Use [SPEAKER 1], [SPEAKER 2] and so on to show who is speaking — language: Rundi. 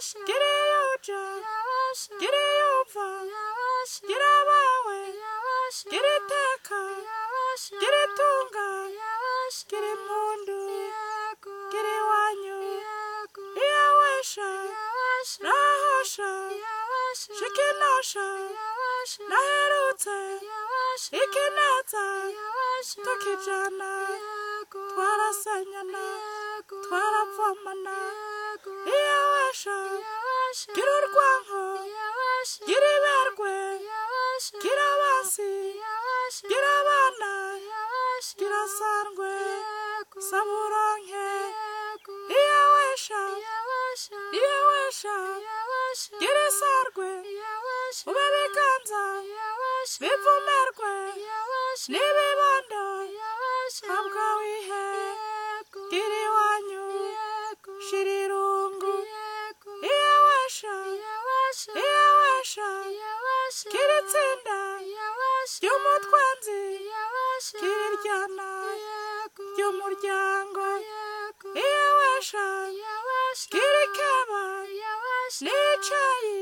[SPEAKER 1] gira iyo uja gira iyo uva gira abawe gira iteka gira itunga gira impundu gira iwanyu iyo wesha nahosha shikinosha naherutse ikineza tukijana twarasanyana twaravomana iyo wesha gira urwanko gira iberwe gira abansi gira abana gira sandwe saburonke iyo wesha iyo wesha gira isarwe ube biganza bivumerwe n'ibibondo habwa wihe gira iwanyu shira irungu iyo wesha iyo wesha gira itsinda ry'umutwenzi gira iryana ry'umuryango iyo wesha gira ikeba n'icayi